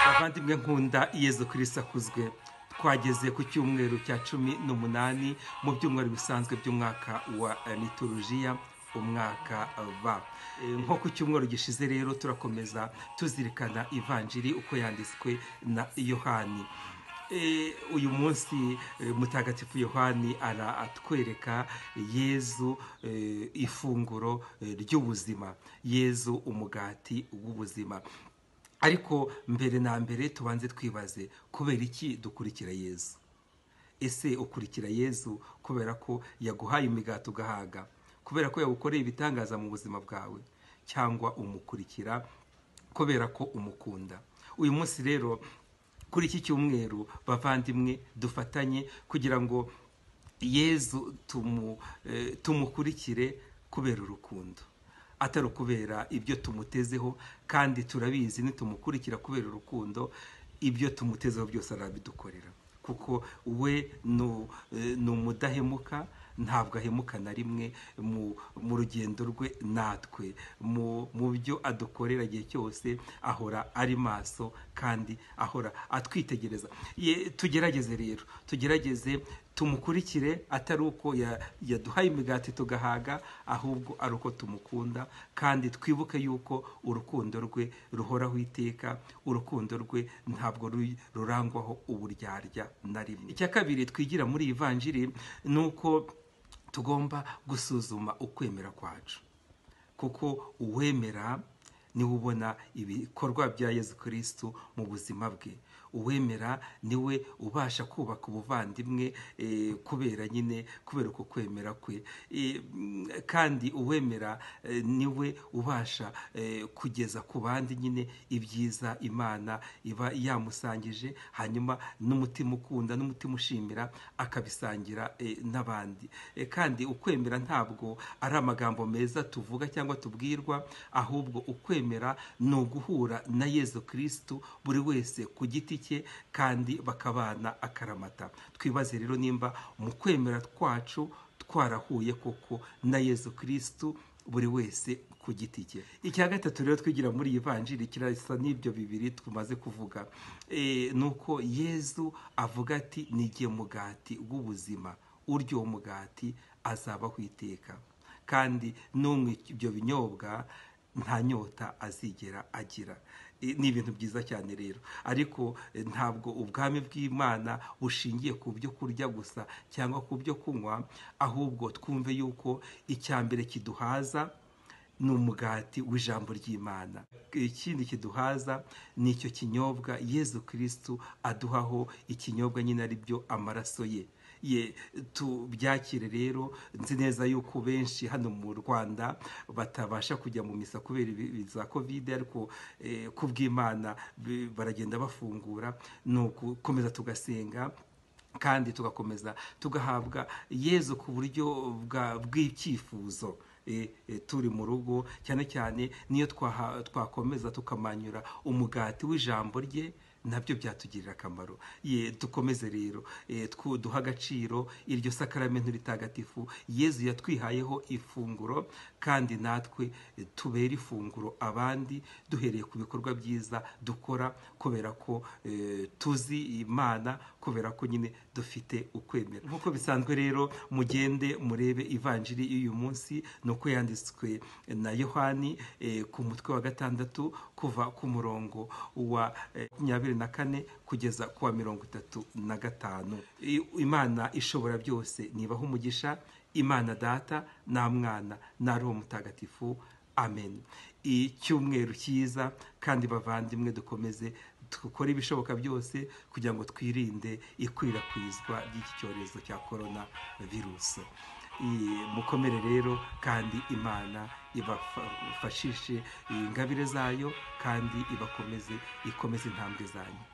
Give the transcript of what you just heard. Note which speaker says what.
Speaker 1: bavandimwe nkunda yezu kirisi akuzwe twageze ku cyumweru cya cumi n'umunani mu byumweru bisanzwe by'umwaka wa liturujiya umwaka va nko ku cyumweru gishize rero turakomeza tuzirikana ivanjiri uko yanditswe na yohani uyu munsi mutagatifu yohani aratwereka yezu ifunguro ry'ubuzima yezu umugati w'ubuzima ariko mbere na mbere tubanze twibaze kubera iki dukurikira yezu ese ukurikira yezu kubera ko yaguhaye imigati ugahaga kubera ko yagukoreye ibitangaza mu buzima bwawe cyangwa umukurikira kubera ko umukunda uyu munsi rero kuri iki cyumweru bavandimwe dufatanye kugira ngo yezu tumukurikire kubera urukundo atari ukubera ibyo tumutezeho kandi turabizi nitumukurikira kubera urukundo ibyo tumutezeho byose arabidukorera kuko we ni umudahemuka ntabwo ahemuka na rimwe mu rugendo rwe natwe mu byo adukorera igihe cyose ahora ari maso kandi ahora atwitegereza tugerageze rero tugerageze tumukurikire atari uko yaduhaye imigati tugahaga ahubwo ari uko tumukunda kandi twibuke yuko urukundo rwe ruhoraho iteka urukundo rwe ntabwo rurangwaho uburyarya na rimwe icya kabiri twigira muri iyi vanjiri ni uko tugomba gusuzuma ukwemera kwacu kuko uwemera niwe ubona ibikorwa bya yezu kirisitu mu buzima bwe uwemera niwe ubasha kubaka ubuvandimwe kubera nyine kubera uko kwemera kwe kandi uwemera niwe ubasha kugeza ku bandi nyine ibyiza imana iba yamusangije hanyuma n'umutima ukunda n'umutima ushimira akabisangira n'abandi kandi ukwemera ntabwo ari amagambo meza tuvuga cyangwa tubwirwa ahubwo ukwemera ni uguhura na yezu kirisitu buri wese ku giti cye kandi bakabana akaramata twibaze rero nimba mu kwemera kwacu twarahuye koko na yezu kirisitu buri wese ku giti cye icya gatatu rero twigira muri iyi vanjiri kirasa n'ibyo bibiri tumaze kuvuga ni uko yezu avuga ati n'igihe mugati w'ubuzima uryo mugati azabaho iteka kandi n'umwe ibyo binyobwa nta nyota azigera agira ni ibintu byiza cyane rero ariko ntabwo ubwami bw'imana bushingiye ku byo kurya gusa cyangwa ku byo kunywa ahubwo twumve yuko icya mbere kiduhaza ni umugati w'ijambo ry'imana ikindi kiduhaza ni icyo kinyobwa yezu kirisitu aduhaho ikinyobwa nyine ari byo amaraso ye ye tubyakire rero nzi neza yuko benshi hano mu rwanda batabasha kujya mu misa kubera za kovide ariko ku bw'imana baragenda bafungura ni ugukomeza tugasenga kandi tugakomeza tugahabwa yezu ku buryo bw'icyifuzo turi mu rugo cyane cyane niyo twakomeza tukamanyura umugati w'ijambo rye nabyo byatugirira akamaro ye dukomeze rero duha agaciro iryo sakaramento ritagatifu yezu yatwihayeho ifunguro kandi natwe tubera ifunguro abandi duhereye ku bikorwa byiza dukora kubera ko tuzi imana kubera ko nyine dufite ukwemera nk'uko bisanzwe rero mugende murebe ivanjiri y'uyu munsi ni uko yanditswe na yohani ku mutwe wa gatandatu kuva ku murongo wa makumyabiri na kane kugeza ku wa mirongo itatu na gatanu imana ishobora byose nibaho umugisha imana data nta mwana na roho mutagatifu amen icyumweru cyiza kandi bavandimwe dukomeze dukore ibishoboka byose kugira ngo twirinde ikwirakwizwa ry'iki cyorezo cya korona virusi mukomere rero kandi imana ibafashishe ingabire zayo kandi ibakomeze ikomeze intambwe zanyu